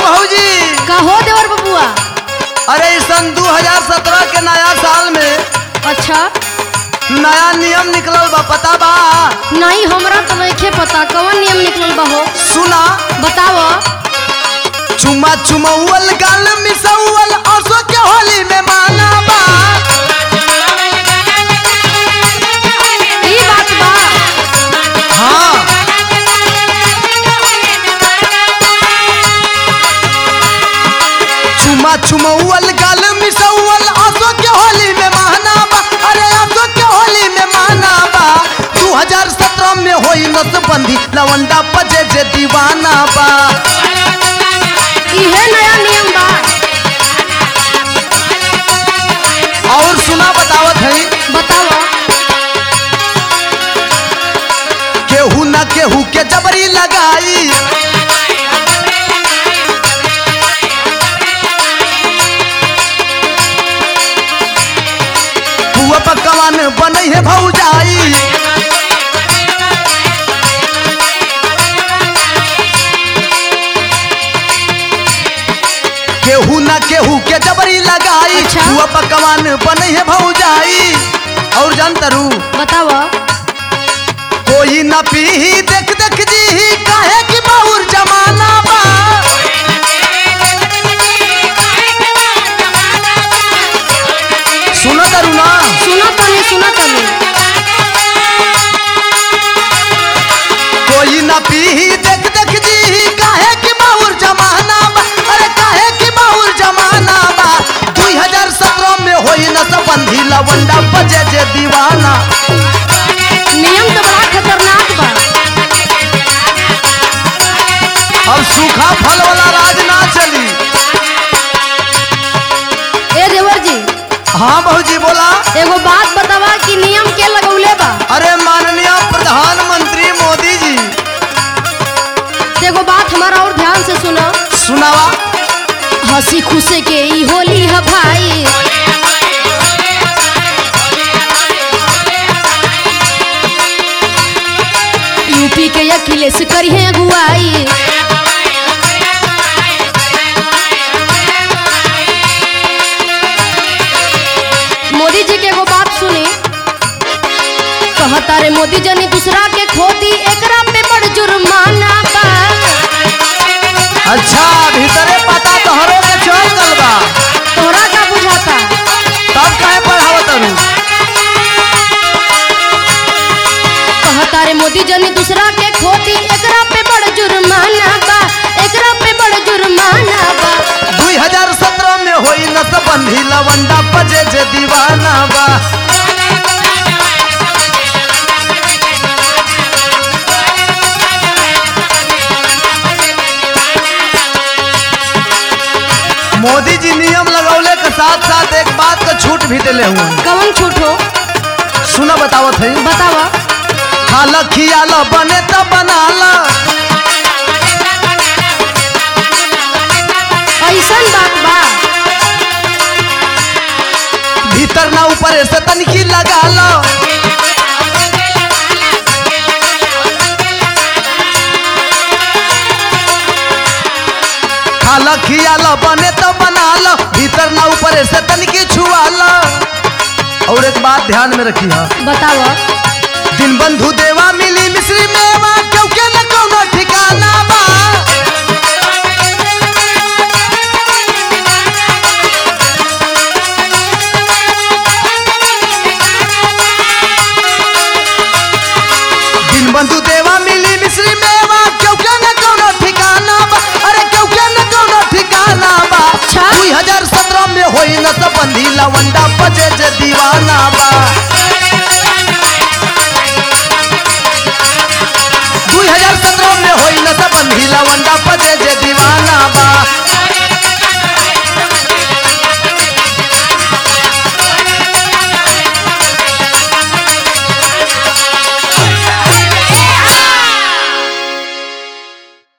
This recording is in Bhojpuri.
भौजी का हो देवर बबुआ अरे ई सन 2017 के नया साल में अच्छा नया नियम निकलल बा पता बा नहीं हमरा तो नहीं पता कौन नियम निकलल बा हो सुना बताओ चुमा चुमौल गाल मिसौल असो के होली में माना बा ई बात बा हाँ चुमा चुमौल गाल मिसौल असो के होली में माना बा अरे असो के होली में माना बा 2017 में होई नसबंदी लवंडा पजे जे दीवाना बा इहे नया नियम बा और सुना बतावत है बताओ केहू न केहू के जबरी लगाई हुआ पकवान बनै है भौजाई केहू न केहू के जबरी लगाई अच्छा। हुआ पकवान बनै है भौजाई और जानतरू बताओ कोई न पीही देख देख जी काहे कि बहुर जमाना बा सुनो तरू ना सुनो तनी सुनो तनी कोई न पीही देख देख जी काहे कि बहुर जमाना बा अरे काहे कि बहुर जमाना बा 2017 में होई न संबंधी लवंडा बजे जे दीवाना नियम तो बड़ा खतरनाक बा अब सूखा फल वाला राज ना चली ए देवर जी हाँ बहुजी बोला एगो बात बतावा कि नियम के लगौले बा अरे माननीय प्रधानमंत्री मोदी जी तो एगो बात हमारा और ध्यान से सुनो सुनावा हंसी खुशी के ई होली है भाई यूपी के अखिलेश करिए अगुवाई मोदी जी के एगो बात सुनी कहता रे मोदी जनी दूसरा के खोदी एकरा पे बड़ जुर्माना बा अच्छा भीतरे पता तोहरो के चल गल बा तोहरा का बुझाता तब काहे पढ़ावत तरू कहता रे मोदी जनी दूसरा के खोदी एकरा पे बड़ जुर्माना बा एकरा पे बड़ जुर्माना बा 2017 में होई नसबंधी लवंडा बजे जे दीवाना बा मोदी जी नियम लगौले के साथ साथ एक बात का छूट भी दिले हुए हैं। कवन छूट हो सुना बतावत है बतावा खाला खियाला बने त बनाला ऐसन बात बा भीतर ना ऊपर से तनकी लगाला खाला खियाला बने तो बनाला भीतर ना ऊपर से तनकी छुआला और एक बात ध्यान में रखी हा बतावा दिन बंधु देवा मिली मिश्री मेवा क्योंकि न कोनो ठिकाना बा दिन बंधु देवा मिली मिश्री मेवा क्योंकि न कोनो ठिकाना बा अरे क्योंकि न कोनो ठिकाना बा अच्छा। 2017 में होई न संबंधी लवन